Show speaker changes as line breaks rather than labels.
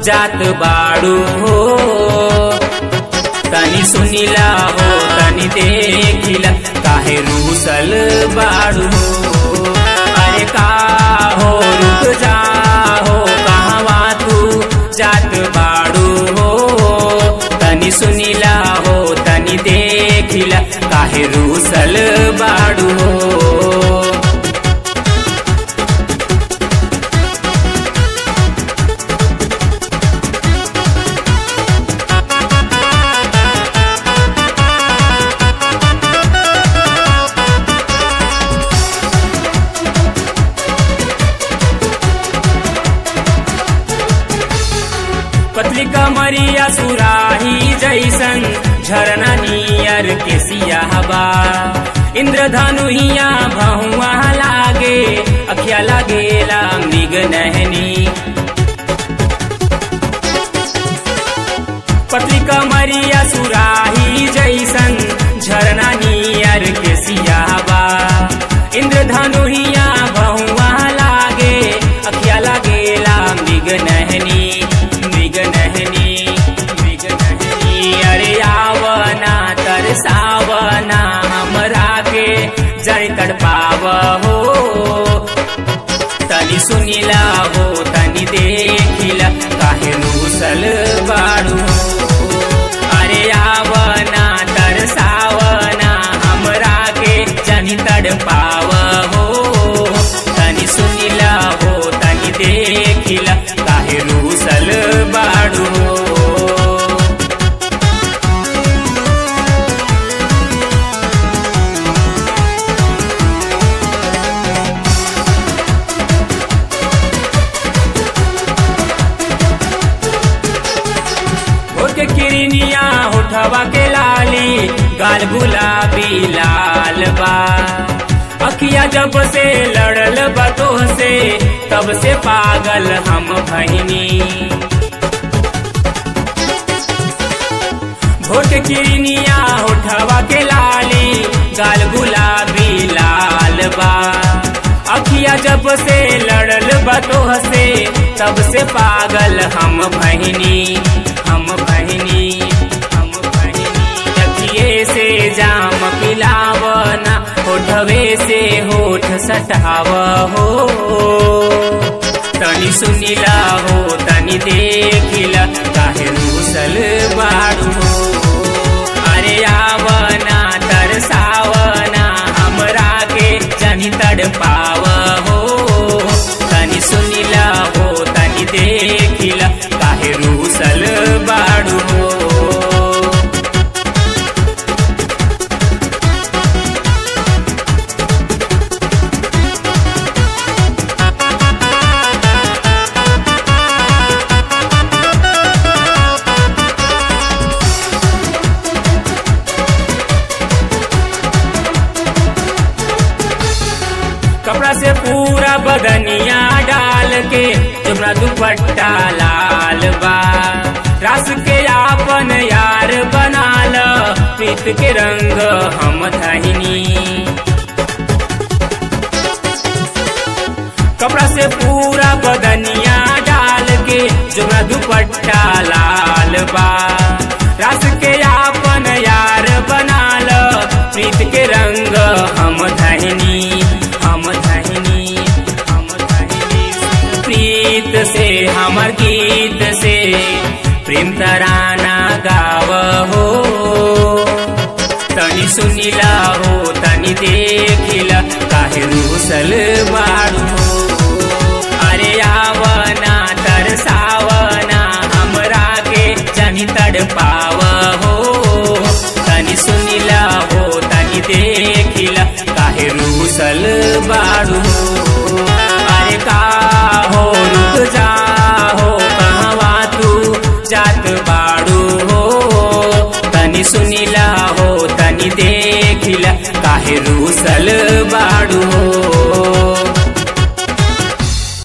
जात बाड़ू हो तनी सुनिला हो तनी देखिला काहे रूसल बाड़ू हो अरे का हो रुक जा हो कहवा तू जात बाड़ू हो तनी सुनिला हो तनी देखिला काहे रूसल बाड़ू हो पतली कमरिया सुराही जैसन झरना नियर के सियाहबा इंद्रधनुहिया भहुआ लागे अखिया लागेला मृग नहनी पतली कमरिया सुराही जैसन झरना नियर के सियाहबा इंद्रधनुहिया भहुआ लागे अखिया लागेला मृग नहनी मृग नहनी मृग नहनी अरे आवना तरसावना हमरा के जड़ तड़पाव हो तनी सुनिला हो तनी देखिला काहे रूसल बाड़ू अरे आवना तरसावना हमरा के जनी तड़पाव हो तनी सुनिला हो तनी देखिला काहे रूसल बाड़ू होठ के किरनिया होठवा के लाली गाल गुलाबी लाल बा अखिया जब से लड़ल बतोह से तब से पागल हम भहिनी भोट किरनिया होठवा के लाली गाल गुलाबी लाल बा अखिया जब से लड़ल बतोह से तब से पागल हम भहिनी हम भहिनी हम भहिनी अखिए से जाम पिलावना होठवे से होठ सटाव हो तनी सुनिला हो तनी देखिला काहे रूसल बाड़ू हो अरे आवना तरसावना हमरा के जनी तड़पाव हो तनी सुनिला हो तनी देखिला काहे रूसल बाड़ू हो कपड़ा से पूरा बदनिया डाल के तुमरा दुपट्टा लाल बा रास के आपन यार बना ल प्रीत के रंग हम धहिनी कपड़ा से पूरा बदनिया डाल के जुमरा दुपट्टा लाल बा रास के आपन यार बना ल प्रीत के रंग हम धहिनी हम धहिनी हम धहिनी प्रीत से हमर गीत से प्रेम तराना गाव हो तनी सुनिला हो तनी देखिला काहे रूसल बाड़ू हो अरे आवना तरसावना हमरा के जनी तड़पाव हो तनी सुनिला हो तनी देखिला काहे रूसल बाड़ू हो अरे का हो रुक जा हो कहवा तू जात बाड़ू हो तनी सुनिला हो तनी देखिला काहे रूसल बाड़ू हो